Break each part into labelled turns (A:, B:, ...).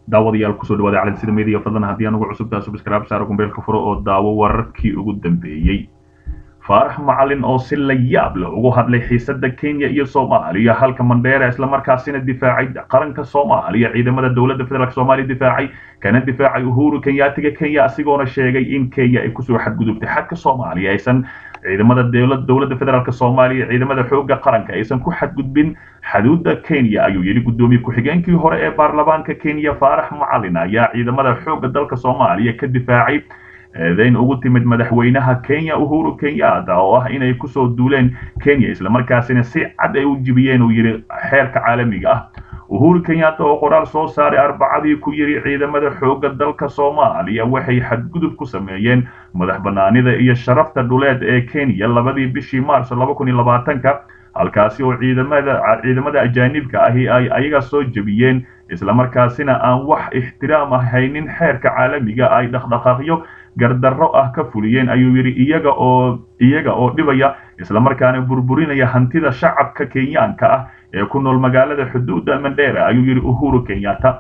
A: daawadayaal kusoo dhawaada calansida media fadlan haddii aan ugu cusubtaa subscribe saaro gumbeelka furo oo daawo wararkii ugu dambeeyey faarax macalin oo si la yaab leh ugu hadlay xiisada kenya iyo soomaaliya halka mandheera islamarkaasina difaacay qaranka soomaaliya ciidamada dowladda federaalk soomaaliya difaacay kana difaacay uhuru kenyaatiga kenya asigoona sheegay in kenya ay kusoo xadgudubtay xadka soomaaliya aysan ciidamada dowladda federaalk soomaaliya ciidamada xooga qaranka aysan ku xadgudbin xuduudda kenya ayuu yidhi guddoomiye ku-xigeenkii hore ee baarlamaanka kenya faarax macalin ayaa ciidamada xooga dalka soomaaliya ka difaacay eedayn ugu timid madaxweynaha kenya uhuru kenyatta oo ah inay kusoo duuleen kenya islamarkaasina si cad ay u jibiyeen uu yidhi xeerka caalamiga ah uhuru kenyatta oo qoraal soo saaray arbacadii ku yidhi ciidamada xooga dalka soomaaliya waxay xadgudub ku sameeyeen madax banaanida iyo sharafta dhuleed ee kenya labadii bishii maarso laba kun iyo labaatanka halkaasi oo ciidamada ciidamada ajaanibka ahi ay ayaga soo jebiyeen islamarkaasina aan wax ixtiraam ah haynin xeerka caalamiga ay dhaqdhaqaaqyo gardarro ah ka fuliyeen ayuu yidhi iyaga oo iyaga oo dhibaya islamarkaana burburinaya hantida shacabka kenyaanka ah ee ku nool magaalada xuduudda mandheera ayuu yidhi uhuru kenyatta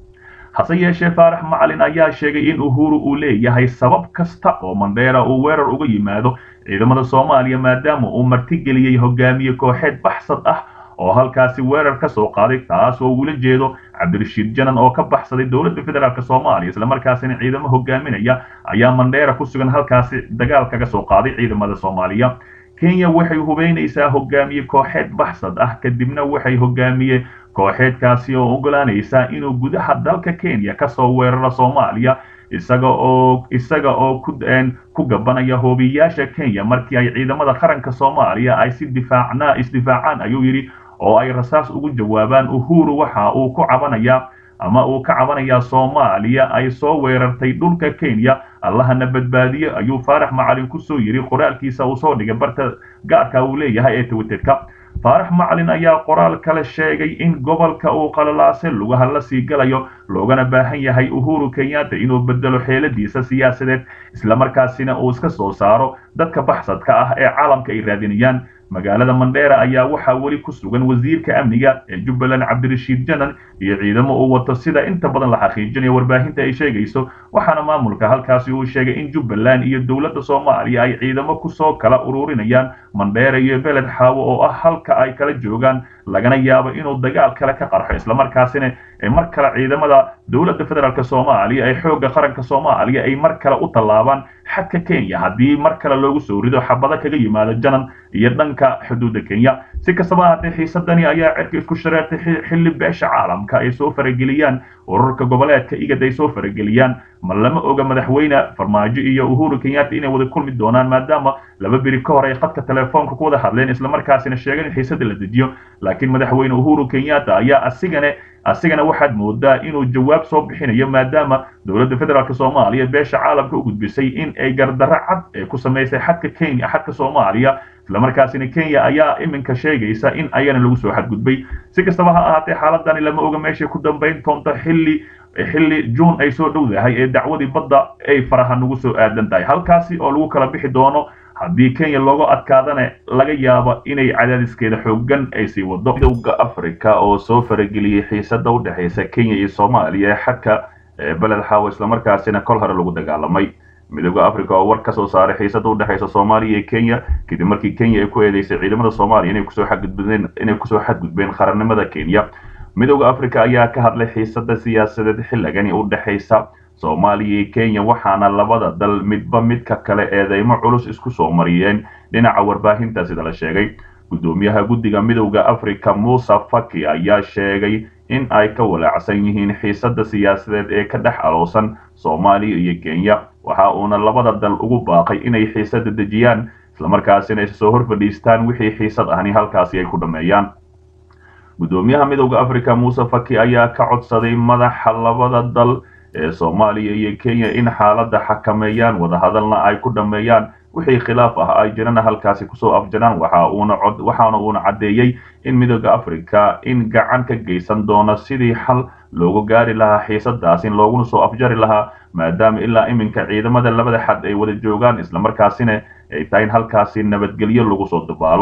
A: hase yeeshee faarax macalin ayaa sheegay in uhuru uu leeyahay sabab kasta oo mandheera uu weerar uga yimaado ciidamada soomaaliya maadaama uu martigeliyey hogaamiye kooxeed baxsad ah oo halkaasi weerar ka soo qaaday taas oo ula jeedo cabdirashiid janan oo ka baxsaday dowladda federaalk soomaaliya islamarkaasina ciidamo hogaaminaya ayaa mandheera ku sugan halkaasi dagaal kaga soo qaaday ciidamada soomaaliya kenya waxay hubeynaysaa hogaamiye kooxeed baxsad ah kadibna waxay hogaamiye kooxeedkaasi oo ogolaanaysaa inuu gudaha dalka kenya kasoo weeraro soomaaliya isaga oo isaga oo ku ku gabanaya hoobiyayaasha kenya markii ay ciidamada qaranka soomaaliya ay si difaacnaa isdifaacaan ayuu yidhi oo ay rasaas ugu jawaabaan uhuru waxa uu ku cabanayaa ama uu ka cabanayaa soomaaliya ay soo weerartay dhulka kenya allahana badbaadiye ayuu faarax macalin kusoo yidhi qoraalkiisa uu soo dhigay barta gaarka uu leeyahay ee twitterka faarax macalin ayaa qoraal kale sheegay in gobolka uu qalalaase lugaha la sii galayo loogana baahan yahay uhuru kenyatta inuu bedelo xeeladiisa siyaasadeed islamarkaasina uu iska soo saaro dadka baxsadka ah ee caalamka ay raadinayaan magaalada mandheera ayaa waxaa weli ku sugan wasiirka amniga ee jubbaland cabdirashiid janan iyo ciidamo uu wato sida inta badan la xaqiijinayo warbaahinta ay sheegayso waxaana maamulka halkaasi uu sheegay in jubbaland iyo dowladda soomaaliya ay ciidamo kusoo kala ururinayaan mandheera iyo beled xaawo oo ah halka ay kala joogaan lagana yaabo inuu dagaal kale ka qarxo islamarkaasina mar kale ciidamada dowladda federaalk soomaaliya ee xoogga qaranka soomaaliya ay mar kale u tallaabaan xadka kenya haddii mar kale loogu soo rido xabado kaga yimaado janan iyo dhanka xuduudda kenya si kastaba haatee xiisadani ayaa cirka isku shareertay xilli beesha caalamka ay soo farageliyaan ururka goboleedka igad ay soo farageliyaan ma lama oga madaxweyne farmaajo iyo uhuru kenyatta inay wada kulmi doonaan maadaama laba beri ka hor ay khadka telefoonka ku wada hadleen islamarkaasina sheegeen in xiisada la dejiyo laakiin madaxweyne uhuru kenyatta ayaa asigane asigana waxaad moodaa inuu jawaab soo bixinayo maadaama dowladda federaalk soomaaliya beesha caalamka u gudbisay in ay gardarro cad ee ku samaysay xadka kenya xadka soomaaliya islamarkaasina kenya ayaa iminka sheegaysa in ayana lagu soo xadgudbay si kastaba ha ahaatee xaaladani lama oga meeshay ku dambayn doonto xilli xilli juun ay soo dhowdahay ee dacwadii badda ay faraha nagu soo aadan tahay halkaasi oo lagu kala bixi doono haddii kenya looga adkaadana laga yaabo inay cadaadiskeeda xoogan ay sii wado midowda africa oo soo farageliyey xiisada u dhexaysa kenya iyo soomaaliya ee xadka beled xaawo islamarkaasina kol hore lagu dagaalamay midowda africa oo war ka soo saaray xiisada u dhexaysa soomaaliya iyo kenya kadib markii kenya ay ku eedeysay ciidamada soomaaliya inay kusoo xadgudbeen inay kusoo xadgudbeen qarannimada kenya midowda africa ayaa ka hadlay xiisada siyaasadeed xilligani u dhexaysa soomaaliya iyo kenya waxaana labada dal midba midka kale eedeymo culus isku soo mariyeen dhinaca warbaahinta sida la sheegay guddoomiyaha guddiga midowda africa muuse faki ayaa sheegay in ay ka walaacsan yihiin xiisada siyaasadeed ee ka dhex alowsan soomaaliya iyo kenya waxa uuna labada dal ugu baaqay inay xiisada dejiyaan islamarkaasina is soo hor fadhiistaan wixii xiisad ahni halkaasi ay ku dhammeeyaan guddoomiyaha midowda africa muuse faki ayaa ka codsaday madaxa labada dal ee soomaaliya iyo kenya in xaaladda xakameeyaan wadahadalna ay ku dhammeeyaan wixii khilaaf ah ay jirana halkaasi kusoo afjaraan waxa uuna cod waxaana uuna caddeeyey in midowda africa in gacan ka geysan doono sidii xal loogu gaari lahaa xiisadaas in looguna soo afjari lahaa maadaama ilaa iminka ciidamada labada xad ay wada joogaan islamarkaasina ay tahay in halkaasi nabadgelyo lagu soo dabaalo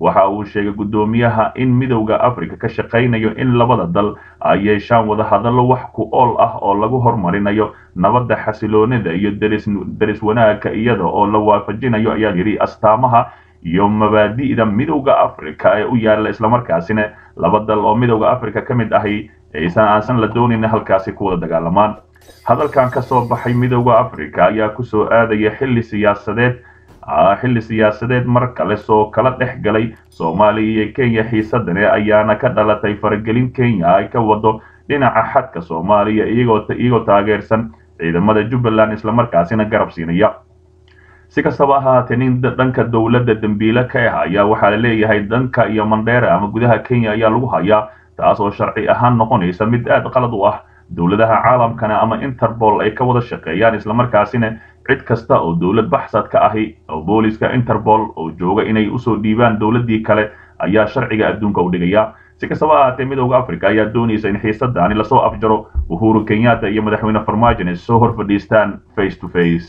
A: waxa uu sheegay guddoomiyaha in midowda africa ka shaqaynayo in labada dal ay yeeshaan wadahadallo wax ku ool ah oo lagu horumarinayo nabadda xasiloonida iyo deris wanaagga iyada oo la waafajinayo ayaa yidhi astaamaha iyo mabaadi'da midowda africa ee u yaalla islamarkaasina laba dal oo midowda africa ka mid ahi aysan aansan la doonayn halkaasi ku wada dagaalamaan hadalkan ka soo baxay midowda africa ayaa kusoo aadaya xilli siyaasadeed xilli siyaasadeed mar kale soo kala dhex galay soomaaliya iyo kenya xiisadane ayaana ka dhalatay faragelin kenya ay ka wado dhinaca xadka soomaaliya iyagoo taageersan ciidamada jubbaland islamarkaasina garab siinaya si kastaba ahaatee nin dhanka dowladda dembiile ka ah ayaa waxaa la leeyahay dhanka iyo mandheera ama gudaha kenya ayaa lagu hayaa taas oo sharci ahaan noqonaysa mid aad qalad u ah dowladaha caalamkana ama interpol ay ka wada shaqeeyaan islamarkaasina cid kasta oo dowlad baxsad ka ahi oo booliska interpol oo jooga inay usoo dhiibaan dowladdii kale ayaa sharciga adduunka u dhigaya si kastaba ahaatee midowda africa ayaa doonaysa in xiisadaani lasoo afjaro uhuru kenyatta iyo madaxweyne farmaajo ay soo hor fadhiistaan face to face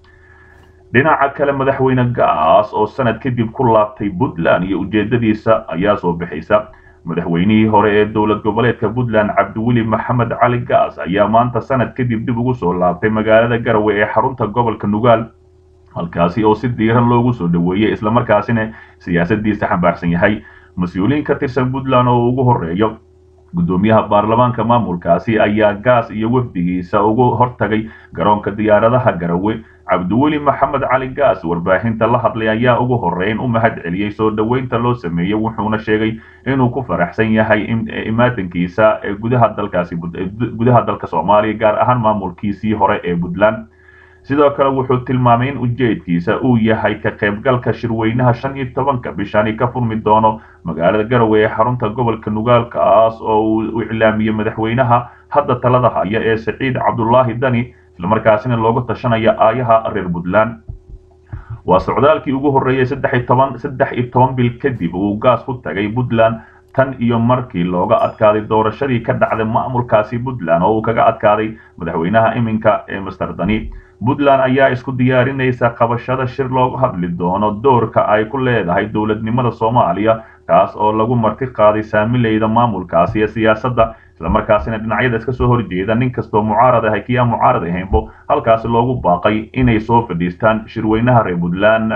A: dhinaca kale madaxweyne gaas oo sanad kadib ku laabtay puntland iyo ujeedadiisa ayaa soo bixaysa madaxweynihii hore ee dowlad goboleedka puntland cabdiweli maxamed cali gaas ayaa maanta sanad kadib dib ugu soo laabtay magaalada garowe ee xarunta gobolka nugaal halkaasi oo si diiran loogu soo dhoweeyey islamarkaasina siyaasadiisa xambaarsan yahay mas-uuliyiin ka tirsan puntland oo ugu horeeyo guddoomiyaha baarlamaanka maamulkaasi ayaa gaas iyo wafdigiisa ugu hortagay garoonka diyaaradaha garowe cabdiweli maxamed cali gaas warbaahinta la hadlay ayaa ugu horeyn u mahad celiyey soo dhoweynta loo sameeyey wuxuuna sheegay inuu ku faraxsan yahay imaatankiisa ee gudaha dalkaasi gudaha dalka soomaaliya gaar ahaan maamulkiisii hore ee puntland sidoo kale wuxuu tilmaamay in ujeedkiisa uu yahay ka qaybgalka shirweynaha shan iyo tobanka bishani ka furmi doono magaalada garowe ee xarunta gobolka nugaalkaas oo uu iclaamiyey madaxweynaha hadda talada haya ee saciid cabdulaahi dani islamarkaasina looga tashanaya aayaha reer puntland waa socdaalkii ugu horreeyey saddex iyo toban saddex iyo toban bil kadib uu gaas ku tagay puntland tan iyo markii looga adkaaday doorashadii ka dhacday maamulkaasi puntland oo uu kaga adkaaday madaxweynaha iminka ee master dani puntland ayaa isku diyaarinaysa qabashada shir looga hadli doono doorka ay ku leedahay dowladnimada soomaaliya kaas oo lagu marti qaaday saamileyda maamulkaasi ee siyaasadda islamarkaasina dhinacyada iska soo horjeeda nin kastoo mucaarad ahay kii aan mucaarad ahaynbo halkaasi loogu baaqay inay soo fadhiistaan shirweynaha reer puntland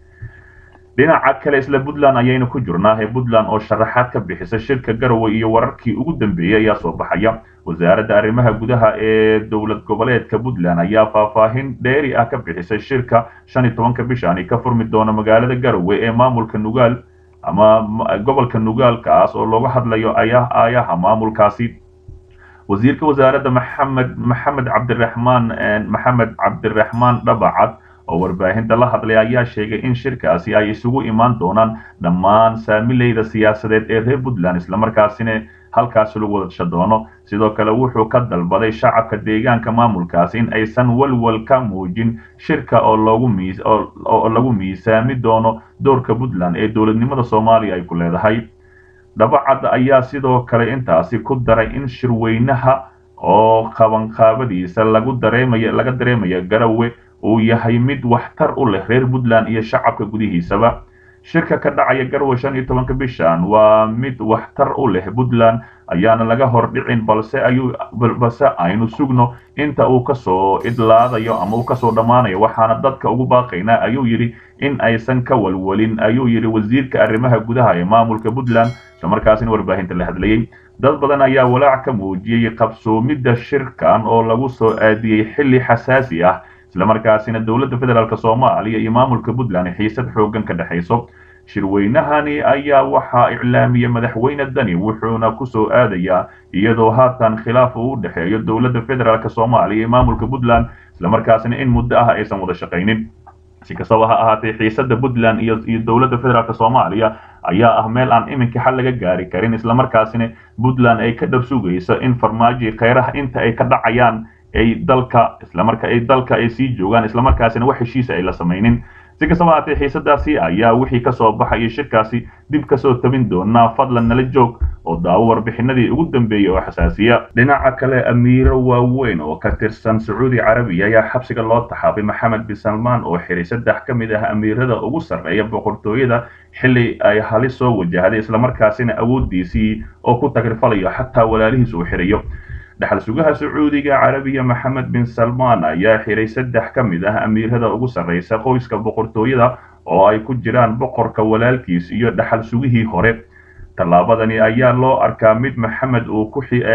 A: dhinaca kale isla puntland ayaynu ku jirnaa ee puntland oo sharaxaad ka bixisa shirka garowe iyo wararkii ugu dambeeyey ayaa soo baxaya wasaaradda arrimaha gudaha ee dowlad goboleedka puntland ayaa faahfaahin dheeri ah ka bixisay shirka shan iyo tobanka bishani ka furmi doona magaalada garowe ee maamulka nugaal ama gobolka nugaalkaas oo looga hadlayo aayaha maamulkaasi wasiirka wasaaradda maxamed maxamed cabdiraxmaan maxamed cabdiraxmaan dhabacad oo warbaahinta la hadlay ayaa sheegay in shirkaasi ay isugu imaan doonaan dhammaan saamileyda siyaasadeed ee reer puntland islamarkaasina halkaasi lagu wadasha doono sidoo kale wuxuu ka dalbaday shacabka deegaanka maamulkaasi in aysan walwal ka muujin shirka oo loogu miis oo lagu miisaami doono doorka puntland ee dowladnimada soomaaliya ay ku leedahay dhabacad ayaa sidoo kale intaasi ku daray in shirweynaha oo qabanqaabadiisa lagu dareemaya laga dareemaya garowe uu yahay mid waxtar u leh reer puntland iyo shacabka gudihiisaba shirka ka dhacaya garowe shan iyo tobanka bishan waa mid waxtar u leh puntland ayaana laga hor dhicin balse ayuu balse aynu sugno inta uu kasoo idlaadayo ama uu kasoo dhammaanayo waxaana dadka ugu baaqaynaa ayuu yidhi in aysan ka walwalin ayuu yidhi wasiirka arrimaha gudaha ee maamulka puntland islamarkaasina warbaahinta la hadlayey dad badan ayaa walaac ka muujiyey qabsoomidda shirkan oo lagu soo aadiyey xilli xasaasi ah islamarkaasina dowladda federaalk soomaaliya iyo maamulka puntland xiisad xooggan ka dhexayso shirweynahani ayaa waxaa iclaamiyey madaxweyne dani wuxuuna ku soo aadayaa iyadoo haatan khilaaf uu u dhexeeyo dowladda federaalk soomaaliya iyo maamulka puntland islamarkaasina in muddo ah aysan wada shaqaynin si kastaba ha ahaatee xiisada puntland iyo iyo dowladda federaalk soomaaliya ayaa ah meel aan iminka xal laga gaari karin islamarkaasina puntland ay ka dhab sugayso in farmaajo kheyraha inta ay ka dhacayaan ay dalka islamarka ay dalka ay sii joogaan islamarkaasina wax heshiisa ay la samaynin si si kastaba haatee xiisadaasi ayaa wixii kasoo baxaya shirkaasi dib kasoo tabin doonaa fadlan nala joog oo daawo warbixinadii ugu dambeeyey oo xasaasiya dhinaca kale amiiro waaweyn oo ka tirsan sacuudi carabiya ayaa xabsiga loo taxaabay maxamed bin salmaan oo xiray saddex ka mid ah amiirada ugu sarreeya boqortooyada xilli ay halis soo wajahday islamarkaasina awooddiisii oo ku tagrifalayo xataa walaalihiis uu xirayo dhaxal sugaha sacuudiga carabiya maxamed bin salmaan ayaa xiray saddex ka mid ah amiirada ugu sarreysa qoyska boqortooyada oo ay ku jiraan boqorka walaalkiis iyo dhaxal sugihii hore tallaabadani ayaa loo arkaa mid maxamed uu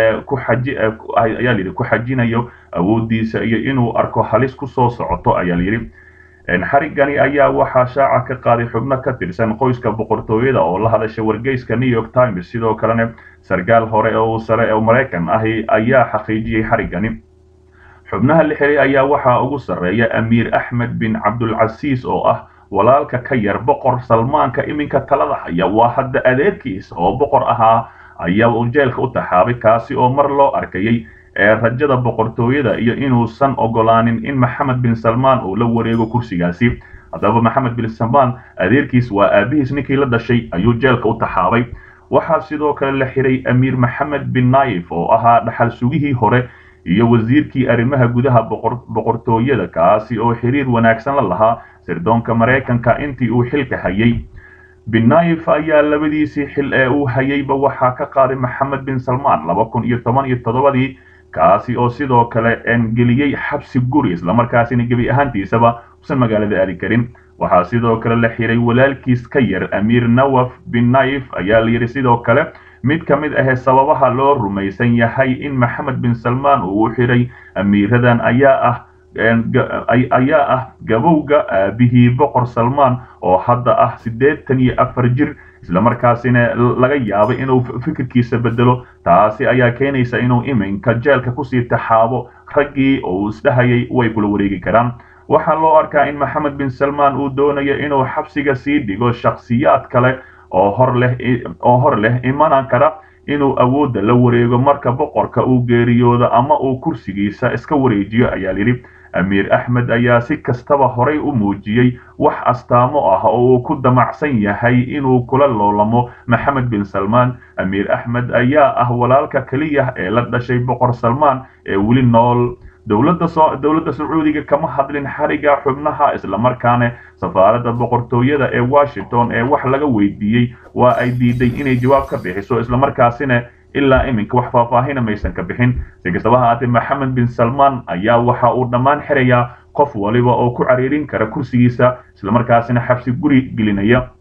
A: ayaa layidhi ku xajinayo awooddiisa iyo inuu arko halis ku soo socoto ayaa layidhi xarigani ayaa waxaa shaaca ka qaaday xubno ka tirsan qoyska boqortooyada oo la hadasha wargeyska new york times sidoo kalena sarkaal hore oo sare oo maraykan ahi ayaa xaqiijiyey xarigani xubnaha la xiray ayaa waxaa ugu sarreeya amiir axmed bin cabdulcasiis oo ah walaalka ka yar boqor salmaanka iminka talada haya waa hadda adeerkiis oo boqor ahaa ayaa uu jeelka u taxaabay kaasi oo mar loo arkayay ee rajada boqortooyada iyo inuusan ogolaanin in maxamed bin salmaan uu la wareego kursigaasi haddaba maxamed bin salmaan adeerkiis waa aabihiis ninkii la dhashay ayuu jeelka u taxaabay waxaa sidoo kale la xiray amiir maxamed bin naayif oo ahaa dhaxal sugihii hore iyo wasiirkii arrimaha gudaha boqortooyada kaasi oo xiriir wanaagsan la lahaa sirdoonka maraykanka intii uu xilka hayay bin naayif ayaa labadiisii xil ee uu hayayba waxaa ka qaaday maxamed bin salmaan laba kun iyo toban iyo toddobadii kaasi oo sidoo kale geliyey xabsi guri islamarkaasina gebi ahaantiisaba usan magaalada aadi karin waxaa sidoo kale la xiray walaalkiis ka yar amiir nawaf bin naayif ayaa layidhi sidoo kale mid ka mid ahee sababaha loo rumaysan yahay in maxamed bin salmaan uu u xiray amiiradan ayaa ah ayaa ah gabowga aabihii boqor salmaan oo hadda ah siddeetan iyo afar jir islamarkaasina laga yaabay inuu fikirkiisa bedelo taasi ayaa keenaysa inuu iminka jeelka kusii taxaabo raggii uu isdhahayay way kula wareegi karaan waxaa loo arkaa in maxamed bin salmaan uu doonayo inuu xabsiga sii dhigo shakhsiyaad kale oo hor leh oo hor leh imanan kara inuu awoodda la wareego marka boqorka uu geeriyoodo ama uu kursigiisa iska wareejiyo ayaa yidhi amiir axmed ayaa si kastaba horay u muujiyey wax astaamo ah oo uu ku damacsan yahay inuu kula loolamo maxamed bin salmaan amiir axmed ayaa ah walaalka keliya ee la dhashay boqor salmaan ee weli nool dowladda dowladda sacuudiga kama hadlin xariga xubnaha islamarkaana safaaradda boqortooyada ee washington ee wax laga weydiiyey waa ay diiday inay jawaab ka bixiso islamarkaasina ilaa iminka wax faahfaahina maysan ka bixin si kastaba haatee maxamed bin salmaan ayaa waxa uu dhammaan xirayaa qof waliba oo ku cariirin kara kursigiisa islamarkaasina xabsi guri gelinaya